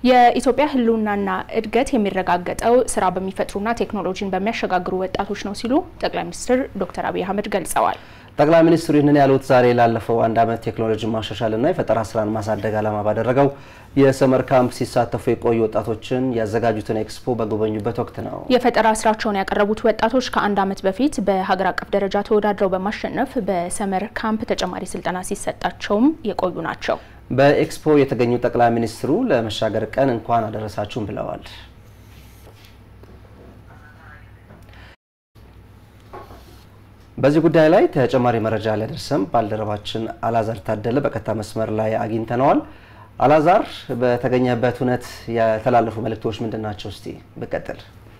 የኢትዮጵያ ሕልውናና እድገት የሚረጋገጠው ስራ በሚፈጥሩና ቴክኖሎጂን በሚያሸጋግሩ ወጣቶች ነው ሲሉ ጠቅላይ ሚኒስትር ዶክተር አብይ አህመድ ገልጸዋል። ጠቅላይ ሚኒስትሩ ይህንን ያሉት ዛሬ ላለፈው አንድ ዓመት ቴክኖሎጂ ማሻሻልና የፈጠራ ስራን ማሳደግ ዓላማ ባደረገው የሰመር ካምፕ ሲሳተፉ የቆዩ ወጣቶችን ያዘጋጁትን ኤክስፖ በጎበኙበት ወቅት ነው። የፈጠራ ስራቸውን ያቀረቡት ወጣቶች ከአንድ ዓመት በፊት በሀገር አቀፍ ደረጃ ተወዳድረው በማሸነፍ በሰመር ካምፕ ተጨማሪ ስልጠና ሲሰጣቸውም የቆዩ ናቸው። በኤክስፖ የተገኙ ጠቅላይ ሚኒስትሩ ለመሻገር ቀን እንኳን አደረሳችሁም ብለዋል። በዚህ ጉዳይ ላይ ተጨማሪ መረጃ ሊያደርሰን ባልደረባችን አላዛር ታደለ በቀጥታ መስመር ላይ አግኝተነዋል። አላዛር፣ በተገኘበት እውነት የተላለፉ መልእክቶች ምንድን ናቸው? እስቲ ብቀጥል።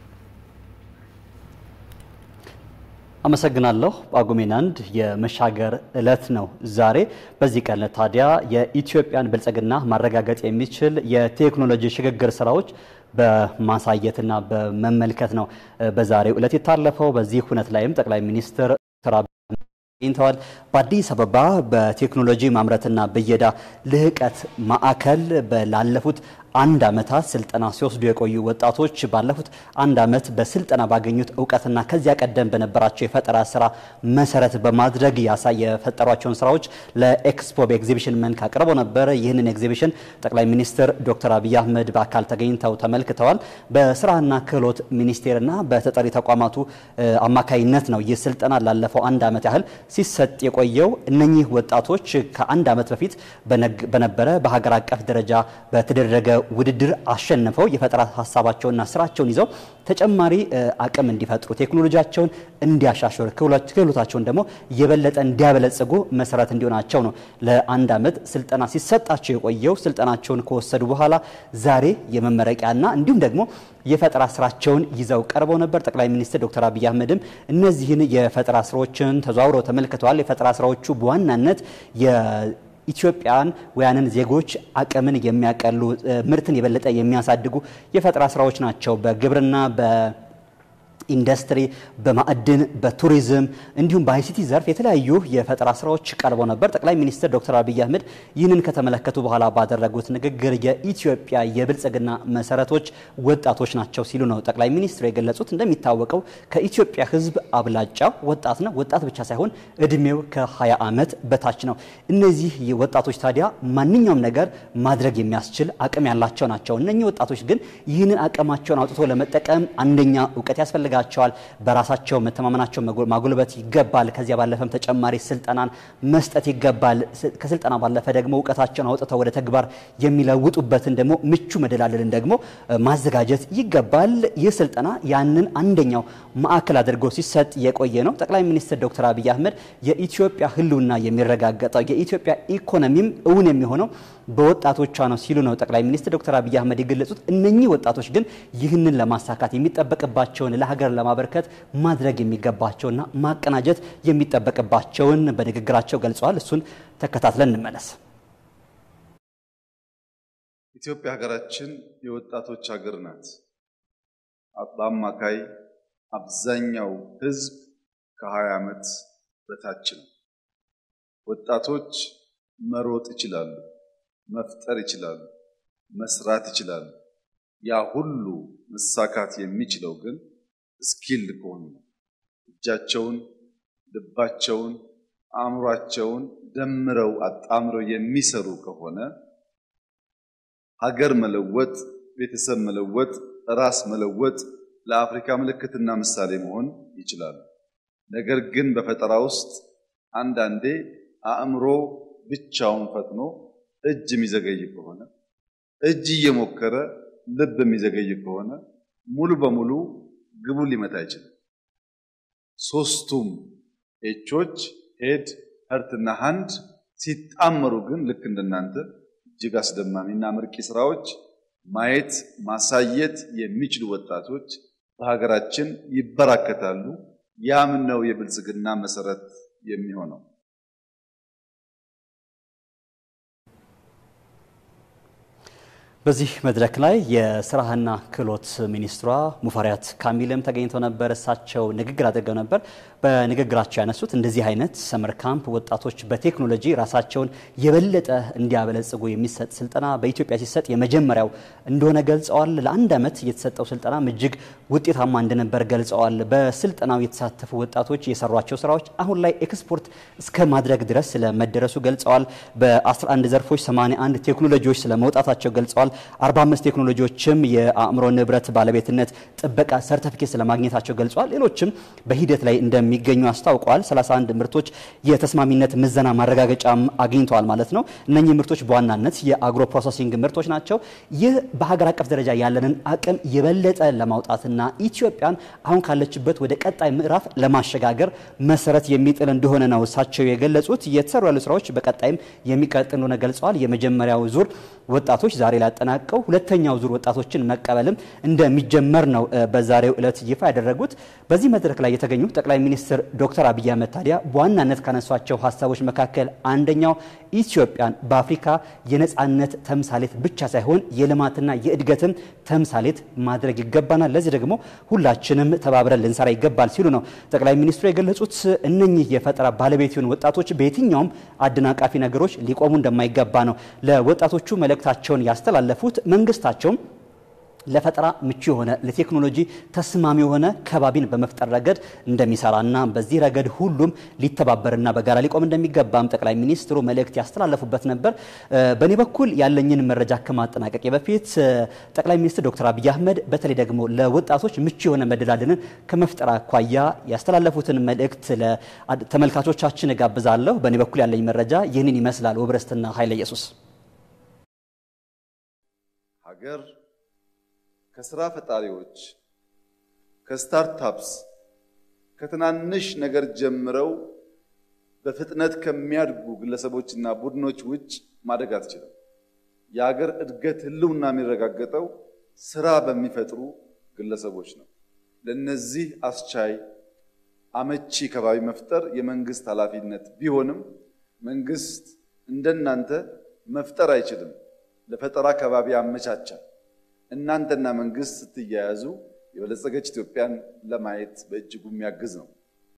አመሰግናለሁ። ጳጉሜን አንድ የመሻገር እለት ነው ዛሬ። በዚህ ቀን ታዲያ የኢትዮጵያን ብልጽግና ማረጋገጥ የሚችል የቴክኖሎጂ ሽግግር ስራዎች በማሳየትና በመመልከት ነው በዛሬው እለት የታለፈው። በዚህ ሁነት ላይም ጠቅላይ ሚኒስትር ተገኝተዋል። በአዲስ አበባ በቴክኖሎጂ ማምረትና ብየዳ ልህቀት ማዕከል ላለፉት አንድ ዓመታት ስልጠና ሲወስዱ የቆዩ ወጣቶች ባለፉት አንድ ዓመት በስልጠና ባገኙት እውቀትና ከዚያ ቀደም በነበራቸው የፈጠራ ስራ መሰረት በማድረግ ያሳይ የፈጠሯቸውን ስራዎች ለኤክስፖ በኤግዚቢሽን መልክ አቅርበው ነበር። ይህንን ኤግዚቢሽን ጠቅላይ ሚኒስትር ዶክተር አብይ አህመድ በአካል ተገኝተው ተመልክተዋል። በስራና ክህሎት ሚኒስቴርና በተጠሪ ተቋማቱ አማካይነት ነው ይህ ስልጠና ላለፈው አንድ ዓመት ያህል ሲሰጥ የቆየው። እነኚህ ወጣቶች ከአንድ ዓመት በፊት በነበረ በሀገር አቀፍ ደረጃ በተደረገ ውድድር አሸንፈው የፈጠራ ሀሳባቸውና ስራቸውን ይዘው ተጨማሪ አቅም እንዲፈጥሩ ቴክኖሎጂያቸውን እንዲያሻሽሩ ክህሎታቸውን ደግሞ የበለጠ እንዲያበለጽጉ መሰረት እንዲሆናቸው ነው ለአንድ ዓመት ስልጠና ሲሰጣቸው የቆየው። ስልጠናቸውን ከወሰዱ በኋላ ዛሬ የመመረቂያና እንዲሁም ደግሞ የፈጠራ ስራቸውን ይዘው ቀርበው ነበር። ጠቅላይ ሚኒስትር ዶክተር አብይ አህመድም እነዚህን የፈጠራ ስራዎችን ተዘዋውረው ተመልክተዋል። የፈጠራ ስራዎቹ በዋናነት ኢትዮጵያን ወያንን ዜጎች አቅምን የሚያቀሉ ምርትን የበለጠ የሚያሳድጉ የፈጠራ ስራዎች ናቸው። በግብርና ኢንዱስትሪ፣ በማዕድን፣ በቱሪዝም እንዲሁም በአይሲቲ ዘርፍ የተለያዩ የፈጠራ ስራዎች ቀርበው ነበር። ጠቅላይ ሚኒስትር ዶክተር አብይ አህመድ ይህንን ከተመለከቱ በኋላ ባደረጉት ንግግር የኢትዮጵያ የብልጽግና መሰረቶች ወጣቶች ናቸው ሲሉ ነው ጠቅላይ ሚኒስትሩ የገለጹት። እንደሚታወቀው ከኢትዮጵያ ሕዝብ አብላጫው ወጣት ነው። ወጣት ብቻ ሳይሆን እድሜው ከ20 ዓመት በታች ነው። እነዚህ ወጣቶች ታዲያ ማንኛውም ነገር ማድረግ የሚያስችል አቅም ያላቸው ናቸው። እነኚህ ወጣቶች ግን ይህንን አቅማቸውን አውጥቶ ለመጠቀም አንደኛ እውቀት ያስፈልጋል ያስፈልጋቸዋል። በራሳቸው መተማመናቸው ማጎልበት ይገባል። ከዚያ ባለፈም ተጨማሪ ስልጠናን መስጠት ይገባል። ከስልጠና ባለፈ ደግሞ እውቀታቸውን አውጥተው ወደ ተግባር የሚለውጡበትን ደግሞ ምቹ መደላደልን ደግሞ ማዘጋጀት ይገባል። ይህ ስልጠና ያንን አንደኛው ማዕከል አድርጎ ሲሰጥ የቆየ ነው። ጠቅላይ ሚኒስትር ዶክተር አብይ አህመድ የኢትዮጵያ ህልውና የሚረጋገጠው የኢትዮጵያ ኢኮኖሚም እውን የሚሆነው በወጣቶቿ ነው ሲሉ ነው ጠቅላይ ሚኒስትር ዶክተር አብይ አህመድ የገለጹት። እነኚህ ወጣቶች ግን ይህንን ለማሳካት የሚጠበቅባቸውን ለሀገር ለማበርከት ማድረግ የሚገባቸውና ማቀናጀት የሚጠበቅባቸውን በንግግራቸው ገልጸዋል። እሱን ተከታትለን እንመለስ። ኢትዮጵያ ሀገራችን የወጣቶች ሀገር ናት። በአማካይ አብዛኛው ህዝብ ከ20 ዓመት በታች ነው። ወጣቶች መሮጥ ይችላሉ፣ መፍጠር ይችላሉ፣ መስራት ይችላሉ። ያ ሁሉ መሳካት የሚችለው ግን ስኪል ከሆኑ ነው። እጃቸውን፣ ልባቸውን፣ አእምሯቸውን ደምረው አጣምረው የሚሰሩ ከሆነ ሀገር መለወጥ፣ ቤተሰብ መለወጥ፣ ራስ መለወጥ፣ ለአፍሪካ ምልክትና ምሳሌ መሆን ይችላሉ። ነገር ግን በፈጠራ ውስጥ አንዳንዴ አእምሮ ብቻውን ፈጥኖ እጅ የሚዘገይ ከሆነ እጅ እየሞከረ ልብ የሚዘገይ ከሆነ ሙሉ በሙሉ ግቡን ሊመታ አይችልም። ሶስቱም ኤቾች ሄድ፣ ሀርትና ሃንድ ሲጣመሩ ግን ልክ እንደናንተ እጅግ አስደማሚና ምርቂ ስራዎች ማየት ማሳየት የሚችሉ ወጣቶች በሀገራችን ይበራከታሉ። ያም ነው የብልጽግና መሰረት የሚሆነው። በዚህ መድረክ ላይ የስራና ክህሎት ሚኒስትሯ ሙፈሪያት ካሚልም ተገኝተው ነበር። እሳቸው ንግግር አድርገው ነበር። በንግግራቸው ያነሱት እንደዚህ አይነት ሰመር ካምፕ ወጣቶች በቴክኖሎጂ ራሳቸውን የበለጠ እንዲያበለጽጉ የሚሰጥ ስልጠና በኢትዮጵያ ሲሰጥ የመጀመሪያው እንደሆነ ገልጸዋል። ለአንድ ዓመት የተሰጠው ስልጠናም እጅግ ውጤታማ እንደነበር ገልጸዋል። በስልጠናው የተሳተፉ ወጣቶች የሰሯቸው ስራዎች አሁን ላይ ኤክስፖርት እስከ ማድረግ ድረስ ስለመደረሱ ገልጸዋል። በ11 ዘርፎች 81 ቴክኖሎጂዎች ስለመውጣታቸው ገልጸዋል። 45 ቴክኖሎጂዎችም የአእምሮ ንብረት ባለቤትነት ጥበቃ ሰርተፊኬት ስለማግኘታቸው ገልጸዋል። ሌሎችም በሂደት ላይ እንደሚገኙ አስታውቀዋል። 31 ምርቶች የተስማሚነት ምዘና ማረጋገጫም አግኝተዋል ማለት ነው። እነኚህ ምርቶች በዋናነት የአግሮ ፕሮሰሲንግ ምርቶች ናቸው። ይህ በሀገር አቀፍ ደረጃ ያለንን አቅም የበለጠ ለማውጣትና ኢትዮጵያን አሁን ካለችበት ወደ ቀጣይ ምዕራፍ ለማሸጋገር መሰረት የሚጥል እንደሆነ ነው እሳቸው የገለጹት። የተሰሩ ያሉ ስራዎች በቀጣይም የሚቀጥል እንደሆነ ገልጸዋል። የመጀመሪያው ዙር ወጣቶች ዛሬ ላጠናቀው ሁለተኛው ዙር ወጣቶችን መቀበልም እንደሚጀመር ነው በዛሬው ዕለት ይፋ ያደረጉት። በዚህ መድረክ ላይ የተገኙት ጠቅላይ ሚኒስትር ዶክተር አብይ አህመድ ታዲያ በዋናነት ካነሷቸው ሀሳቦች መካከል አንደኛው ኢትዮጵያን በአፍሪካ የነፃነት ተምሳሌት ብቻ ሳይሆን የልማትና የእድገትም ተምሳሌት ማድረግ ይገባናል። ለዚህ ደግሞ ሁላችንም ተባብረን ልንሰራ ይገባል ሲሉ ነው ጠቅላይ ሚኒስትሩ የገለጹት። እነኚህ የፈጠራ ባለቤት የሆኑ ወጣቶች በየትኛውም አደናቃፊ ነገሮች ሊቆሙ እንደማይገባ ነው ለወጣቶቹ መልእክታቸውን ያስተላለፉት። መንግስታቸውም ለፈጠራ ምቹ የሆነ ለቴክኖሎጂ ተስማሚ የሆነ ከባቢን በመፍጠር ረገድ እንደሚሰራና በዚህ ረገድ ሁሉም ሊተባበርና በጋራ ሊቆም እንደሚገባም ጠቅላይ ሚኒስትሩ መልእክት ያስተላለፉበት ነበር። በእኔ በኩል ያለኝን መረጃ ከማጠናቀቅ በፊት ጠቅላይ ሚኒስትር ዶክተር አብይ አህመድ በተለይ ደግሞ ለወጣቶች ምቹ የሆነ መደላድልን ከመፍጠር አኳያ ያስተላለፉትን መልእክት ለተመልካቾቻችን እጋብዛለሁ። በእኔ በኩል ያለኝ መረጃ ይህንን ይመስላል። ወብረስትና ኃይለ ኢየሱስ ሀገር ከስራ ፈጣሪዎች ከስታርታፕስ ከትናንሽ ነገር ጀምረው በፍጥነት ከሚያድጉ ግለሰቦችና ቡድኖች ውጭ ማደግ አትችልም። የሀገር እድገት ህልውና የሚረጋገጠው ስራ በሚፈጥሩ ግለሰቦች ነው። ለነዚህ አስቻይ አመቺ ከባቢ መፍጠር የመንግስት ኃላፊነት ቢሆንም መንግስት እንደናንተ መፍጠር አይችልም። ለፈጠራ ከባቢ አመቻቻል። እናንተና መንግስት ስትያያዙ የበለጸገች ኢትዮጵያን ለማየት በእጅጉ የሚያግዝ ነው።